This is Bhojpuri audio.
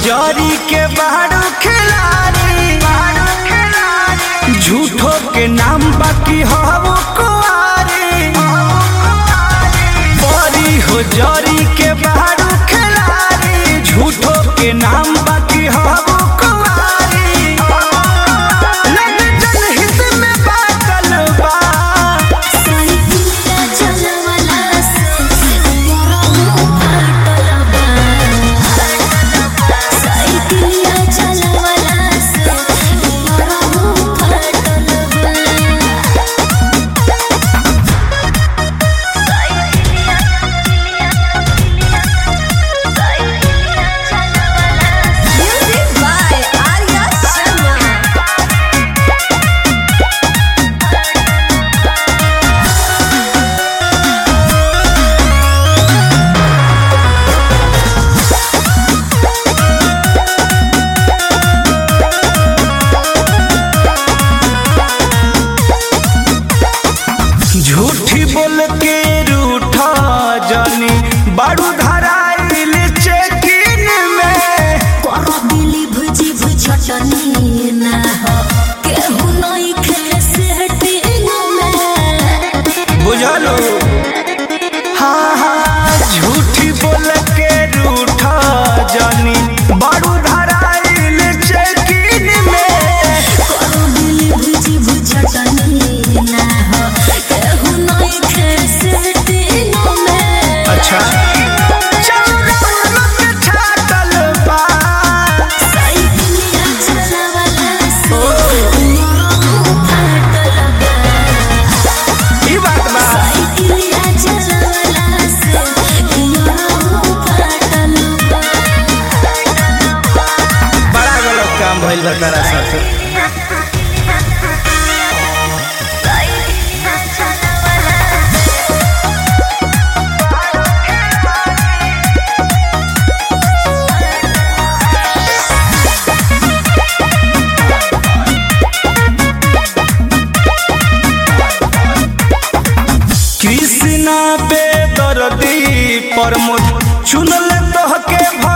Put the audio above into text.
जरी के बारू खिलाड़ी झूठो के नाम बाकी हो कुआरी बड़ी हो जरी के बारू खिलाड़ी झूठो के नाम बाकी हो कुआरी लग जनहित में बाटल बा साइकिलिया चलवला से मोरा फाटल बा साइकिलिया चलवला से मोरा फाटल बा म्यूजिक बाय आर्या शर्मा झूठी बोल के रूठा जानी बारू धराइल चेकिन में करो दिली भुजी भुजटनी ना हो केहू नहीं खेले सेटिंग में बुझलो हाँ हाँ झूठी बोल के रूठा जानी बारू धराइल चेकिन में करो दिली भुजी भुजटनी ना हो केहू नहीं खेले सेटिंग में अच्छा चौराहा पे छातल बा साइकिलिया चलवला से मोरा फाटल बा ई बात बा साइकिलिया चलवला से मोरा फाटल बा बड़ा गलत काम भइल बा तारा साथे कृष्णा बेदर्दी प्रमोद चुनल तोहके